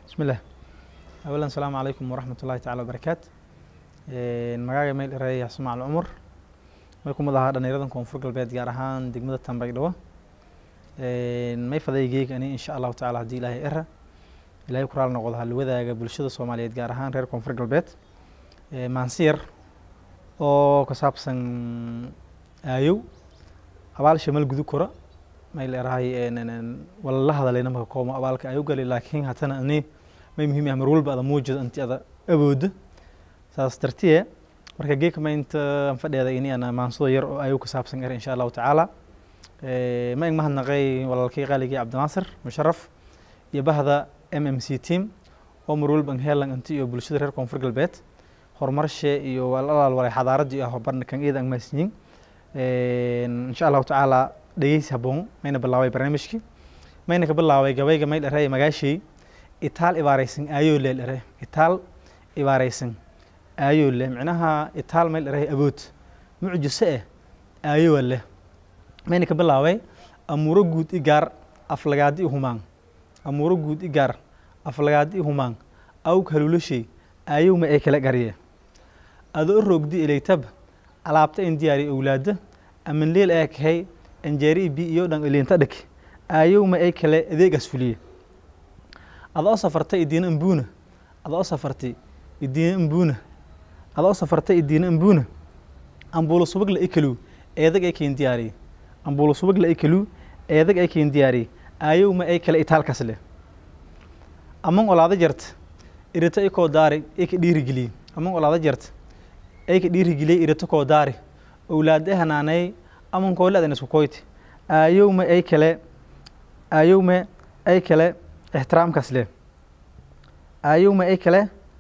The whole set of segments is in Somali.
bismillaah awalan asalaamu calaykum waraxmat ullahi tacala wabarakaatu magaaga meel eray xasmacal cumar may kumid ahaa dhalinyaradan koonfur galbeed gaar ahaan degmada tambagdhawo may fadaygeyga ani insha allahu tacala haddii ilaahay era ilaahay ku raali noqdo halwadaaga bulshada soomaaliyeed gaar ahaan reer koonfur galbeed maansiyar oo ka saabsan aayow abaal shamal gudu kora may leerahay wala la hadalay namaka koomo abaalka aayow gali laakiin hatana ani may muhiim ah mar walba ada muujida inti ada awooda saas dartiye marka geeka ma inta aan fadheeda ini ana maansado yar oo aayow ka saabsan er insha allahu tacaala ma ing mahadnaqay walaalkay qaaligii cabdinaasir musharaf iyo bahda m m c team oo mar walba heelan inti iyo bulshada reer koonfur galbeed horumarshe iyo walaal walay xadaaradii ah barna kan eeda ang maasniin insha allahu tacaala dhegeysi haboon mayna bilaabay barnaamijkii mayna ka bilaabay gabayga may dhere magaashey itaal ibaareysan aayoo le dhere itaal ibaareysan aayoo leh micnaha itaal may dhere abood mucjise eh aayoo leh mayna ka bilaabay amuuro guud i gaar aflagaadi i humaan amuuro guud i gaar aflagaadi i humaan awg haluulashay aayow ma ay kala garye adoo roogdi ilaytab alaabta in diyaari owlaada aman leel ee kahay anjeeri bi iyo dhan ilinta dhig aayow ma ay kale adeegaas fuliye adoo safartay idiina imbuuna adoo safartay idiina imbuuna adoo safartay idiina imbuuna ambuulo subagla ikalu eedag ay kayn diyaariye ambuulo subagla ikalu eedag ay kayn diyaariye aayow ma ay kale itaalkaas leh aman olaada jarta irita ikoo daari ay ka dhiirigeliye aman olaada jarta ay ka dhiirigeliye irita koo daari owlaade hanaanay aman kooladan isku koyti aayowma ay kale aayowma ay kale ixtiraamkaas leh aayowma ay kale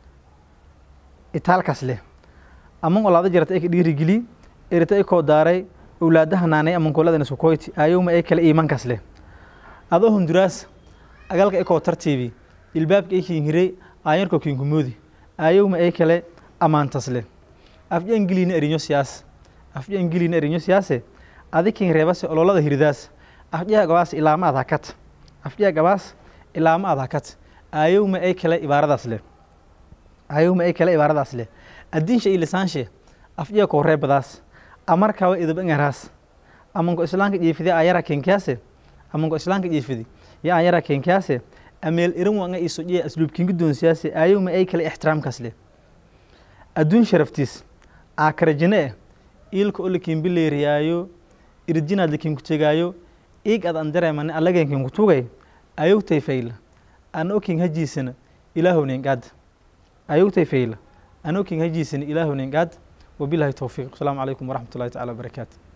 itaalkaas leh aman olaada jarta ay ka dhiirigeliye irita ikoo daaray owlaade hanaanay aman kooladan isku koyti aayowma ay kale iimankaas leh adoo hunduraas agalka ikoo tartiibi ilbaabka ay kiinhiray aayarko kiinkumoodi aayowma ay kale ammaantas leh afja ingiliina erinyo siyaas afja ingiliina erinyo siyaase adikin reebase ololada hiridaas afjaha gabaas ilaama ad hakat afjaha gabaas ilaama ad hakat aayowma ay kale ibaaradaas leh aayowma ay kale ibaaradaas leh addiinsha iyo lisaanshe afjaha koo reebadaas amarkawa idaba ingaraas amanko islaanka jiifide ayara kenkiyaase amanko islaanka jiifidi ya ayara kenkiyaase ameel iran wanga iso dhiya asluubkiin guddoonsiyaase aayowma ay kale ixtiraamkaas leh adduun sharaftiis aakarajine eh iilka o lakiin bileeriyaayo irjinaad lakiin ku tegaayo iig ad an dareemane allageenkiin ku tugay ayowtay fayla an okin hajiisana ilaahownen gaad ayowtay fayla an okin hajiisana ilaahownen gaad wabilahi towfiiq asalaamu calaykum waraxmat ullahi tacala wabarakaatu